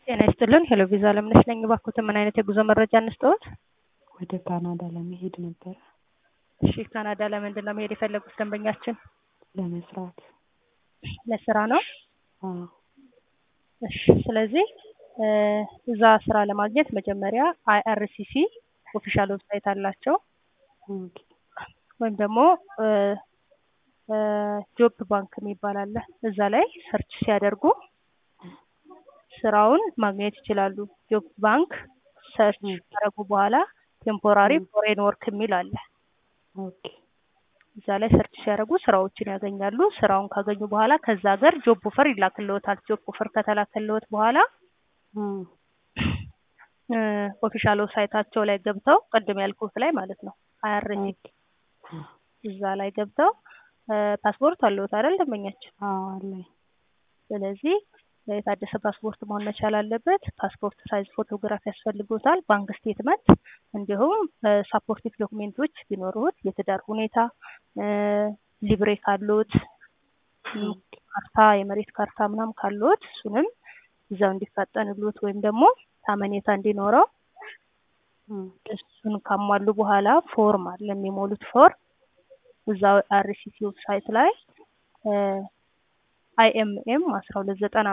ጤና ይስጥልን ሄሎ ቪዛ አለምነሽ ነኝ። እባክዎትን ምን አይነት የጉዞ መረጃ እንስጥዎት? ወደ ካናዳ ለመሄድ ነበረ እሺ ካናዳ ለምንድን ነው መሄድ የፈለጉት ደንበኛችን? ለመስራት። ለስራ ነው? አዎ እሺ ስለዚህ እ እዛ ስራ ለማግኘት መጀመሪያ አይአርሲሲ ኦፊሻል ዌብሳይት አላቸው ኦኬ ወይም ደግሞ እ እ ጆብ ባንክ የሚባል አለ እዛ ላይ ሰርች ሲያደርጉ ስራውን ማግኘት ይችላሉ። ጆብ ባንክ ሰርች ካደረጉ በኋላ ቴምፖራሪ ፎሬን ወርክ የሚል አለ። ኦኬ እዛ ላይ ሰርች ሲያደርጉ ስራዎችን ያገኛሉ። ስራውን ካገኙ በኋላ ከዛ ሀገር ጆብ ኦፈር ይላክልዎታል። ጆብ ኦፈር ከተላከልዎት በኋላ አ እ ኦፊሻል ዌብሳይታቸው ላይ ገብተው ቅድም ያልኩት ላይ ማለት ነው አይአርሲ እዛ ላይ ገብተው እ ፓስፖርት አለዎት አይደል ደንበኛችን? አዎ አለኝ። ስለዚህ የታደሰ ፓስፖርት መሆን መቻል አለበት። ፓስፖርት ሳይዝ ፎቶግራፍ ያስፈልጎታል፣ ባንክ ስቴትመንት እንዲሁም ሳፖርቲቭ ዶክሜንቶች ቢኖሩት የትዳር ሁኔታ እ ሊብሬ ካሎት ም፣ ካርታ የመሬት ካርታ ምናምን ካሎት እሱንም እዛው እንዲፋጠንሎት ወይም ደግሞ ታመኔታ እንዲኖረው እ እሱን ካሟሉ በኋላ ፎርም አለ የሚሞሉት ፎርም እዛው አርሲሲ ዌብሳይት ላይ አይኤምኤም አስራ ሁለት ዘጠና